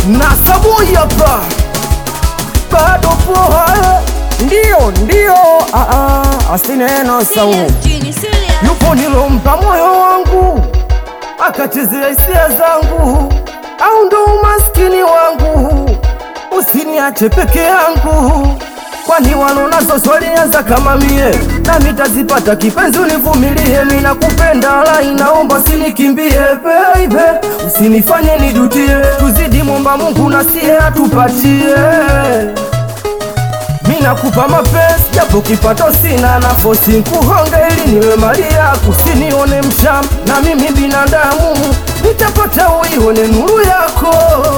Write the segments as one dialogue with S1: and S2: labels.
S1: na sabuni hapa bado poa eh. Ndio, ndio, ah, ah, asineno sau
S2: Serious, Genie, serious.
S1: yupo nilompa moyo wangu akachezea hisia zangu, au ndo umaskini wangu? Usiniache peke yangu, kwani walonazo swalianza kama mie, nami tazipata kipenzi, univumilie, mi nakupenda, la inaomba usinikimbie baby, usinifanye nijutie, tuzidi mwomba Mungu na siye atupatie mi nakupa mapenzi japo kipato sina, na fosi nkuhonge ili niwe mali yako, usinione msham na mimi binadamu, nitapata uione nuru yako.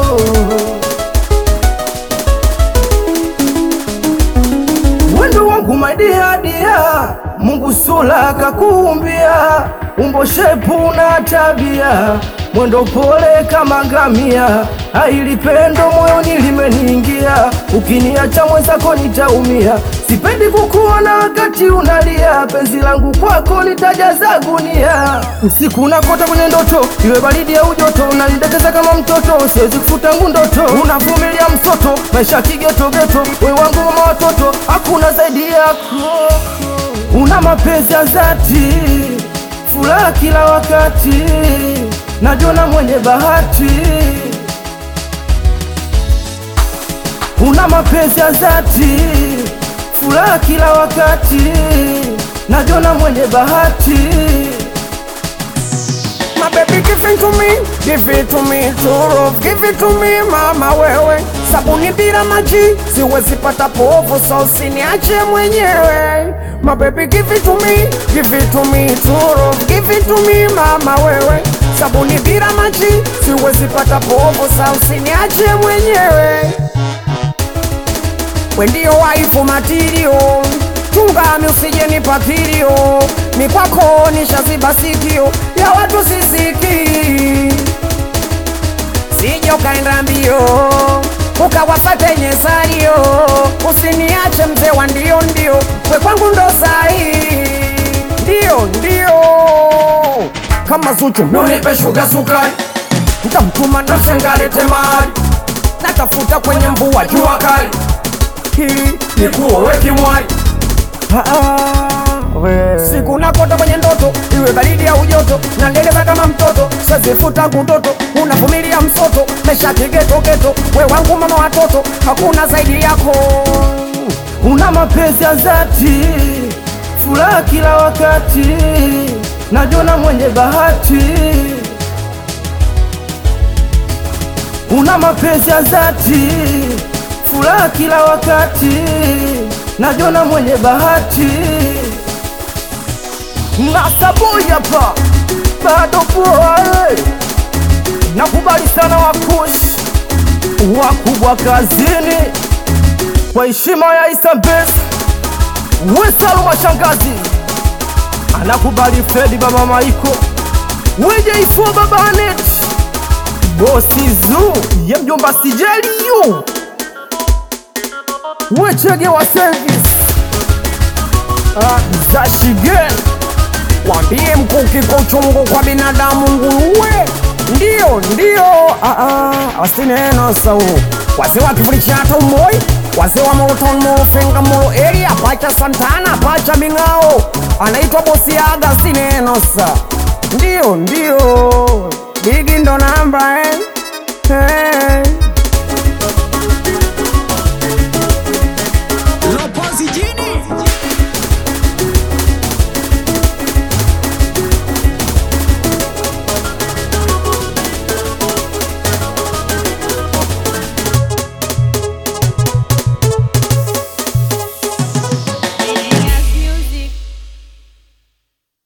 S1: Wendo wangu maidia dia, Mungu sula kakuumbia, umbo shepu na tabia, mwendo pole kama ngamia, aili pendo moyoni limeniingia, ukiniacha mwenzako nitaumia, sipendi kukuona wakati unalia, penzi langu kwako litajaza gunia, usiku nakota kwenye ndoto, iwe baridi au joto, unanidekeza kama mtoto, siwezi kufuta ngu ndoto, unavumilia msoto, maisha kigetogeto, we wangu mama watoto, hakuna zaidi yako, una mapenzi ya dhati, furaha kila wakati, najiona mwenye bahati, una mapenzi ya dhati, furaha kila wakati, najiona mwenye bahati.
S3: My baby give it to me, give it to me, true give it to me mama wewe, sabuni bila maji siwezi pata povu, so usiniache mwenyewe. My baby give it to me, give it to me, true give it to me mama wewe, sabuni bila maji siwezi pata povu, so usiniache mwenyewe. We ndio waifu matirio, chungami usije nipatirio, ni kwako nishaziba sikio ya watu sisiki, sije ukaenda mbio ukawafate nyesario, usiniache mzee wa ndio ndio, we kwangu ndo sahi, ndio ndio kama Zuchu
S1: Nunipe shuga sukari,
S3: ntamtuma ndo
S1: ngalete mali,
S3: natafuta kwenye mvua jua
S1: jua kali,
S3: hili
S1: nikuowe kimwali.
S3: siku nakota kwenye ndoto, iwe baridi au joto, na ndeleva kama mtoto, sazifuta kutoto, unavumilia msoto, mesha kigetogeto, we wangu mama watoto, hakuna zaidi yako.
S1: una mapenzi ya dhati, furaha kila wakati, najiona mwenye bahati. Una mapenzi ya dhati, furaha kila wakati, najiona mwenye bahati. Na saboi hapa bado poa, eh. nakubali sana wakushi wakubwa kazini kwa heshima ya Isambes Wesalu mashangazi anakubali Fredi baba Maiko weje ifo baba Anet bosi zu ye mjomba Sijeliyu wechege wa service ah, zashigen
S3: Wambie mkuki kwa uchungu kwa binadamu nguruwe, ndio ndio, ah, ah, asineno sau wazee wa kivuli cha hata umoi, wazee wa Moroton, Morofenga, Moro area, pacha Santana, pacha Ming'ao, anaitwa bosi aga, asineno sa, ndio ndio, bigi ndo namba eh.